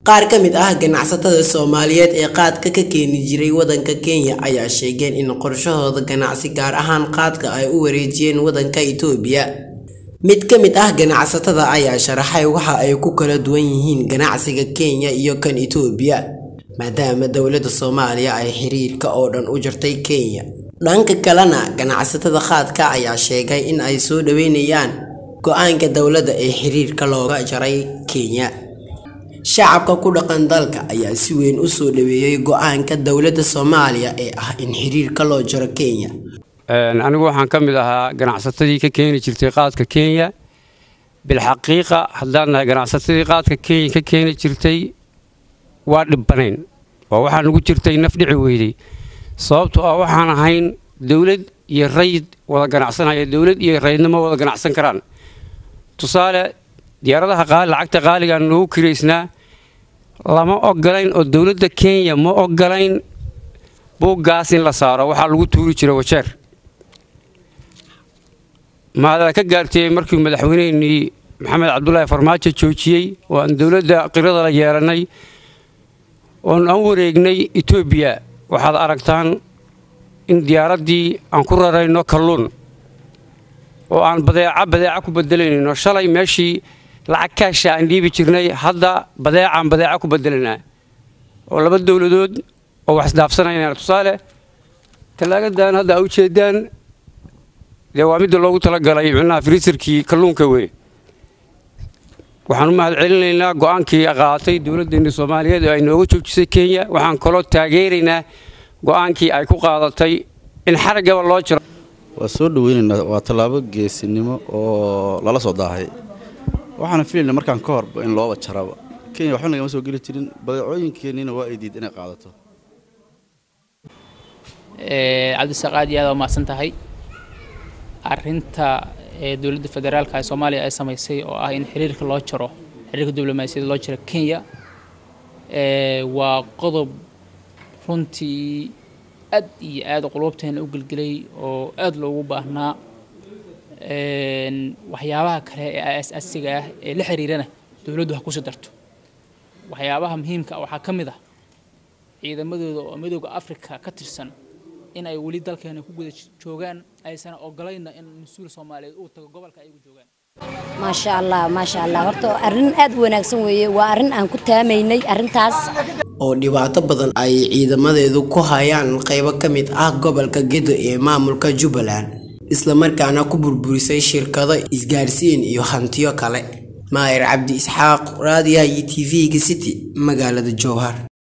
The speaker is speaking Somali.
Qaar ka mid ah ganacsatada Soomaaliyeed ee qaadka ka keeni jiray waddanka Kenya ayaa sheegeen in qorshahooda ganacsi gaar ahaan qaadka ay u wareejiyeen waddanka Itoobiya. Mid ka mid ah ganacsatada ayaa sharaxay waxa ay ku kala duwan yihiin ganacsiga Kenya iyo kan Itoobiya, maadaama dowladda Soomaaliya ay xiriirka oo dhan u jartay Kenya. Dhanka kalena, ganacsatada qaadka ayaa sheegay in ay soo dhaweynayaan go'aanka dowladda ee xiriirka looga jaray Kenya. Shacabka ku dhaqan dalka ayaa si weyn u soo dhaweeyay go'aanka dowladda Soomaaliya ee ah in xiriirka loo jaro Kenya. anigu waxaan ka mid ahaa ganacsatadii ka keeni jirtay qaadka Kenya bilxaqiiqa haddaan nahay ganacsatadii qaadka Kenya ka keeni jirtay waa dhibbanayn waa waxaan ugu jirtay naf dhici weyday sababtoo ah waxaan ahayn dowlad iyo rayd wada ganacsanaya dowlad iyo raydna ma wada ganacsan karaan tusaale diyaaradaha qaali lacagta qaaligaan noogu kiraysnaa lama ogolayn oo dowladda Kenya ma ogolayn buuggaas in la saaro waxaa lagu tuuri jiray wajeer maada ka gaartay markii madaxweynehii maxamed cabdulaahi farmaajo joojiyey oo aan dowladda qirada la yeelanay oon aan wareegnay etoobiya waxaad aragtaan in diyaaraddii aan ku rarayno kalluun oo aan badeeca badeeca ku bedelanayno shalay meeshii lacag kaasha aan dhiibi jirnay hadda badeecaan badeeca ku bedelanaa oo laba dowladood oo wax isdaafsanayaan tusaale tallaagadan hadda a ujeedaan dee waa midda loogu talagalay micnaha friisarkii kalluunka wey waxaan u mahad celinaynaa go'aankii qaatay dowladdeena soomaaliyeed oo ay nooga joojisay kenya waxaan kaloo taageeraynaa go'aankii ay ku qaadatay in xaraggaba loo jiro waa soo dhaweynaynaa waa tallaabo geesinimo oo lala soo daahay waxaana filaynaa markaan ka horba in looba jaraba kenya waxba nagama soo geli jirin badeecooyinkeennina waa ay diid inay qaadato cabdisaaq aad iyo aad waa mahadsan tahay arrinta dowladda federaalka ee soomaaliya ay samaysay oo ah in xiriirka loo jaro xiriirka diblomaasiyadda loo jaro kenya waa qodob runtii aad iyo aad qulubteena u gelgelay oo aad loogu baahnaa waxyaabaha kale ee aas-aasiga ah ee la xiriirana dowladdu ha kusii darto waxyaabaha muhiimka waxaa ka mid ah ciidamadooda oo midooda africa ka tirsan in ay weli dalkeena ku guda joogaan aysan ogolayna in mas-uul soomaaliyeed uu tago gobolka ayagu joogaan maasha allah maasha allah horta arrin aad u wanaagsan weeye waa arrin aan ku taamaynay arrintaas oo dhibaato badan ay ciidamadeedu ku hayaan qaybo ka mid ah gobolka gedo ee maamulka jubbaland islamarkaana ku burburisay shirkado isgaarsiin iyo hantiyo kale maayir cabdi isxaaq raadiyaha iyo t v-ga city magaalada jowhar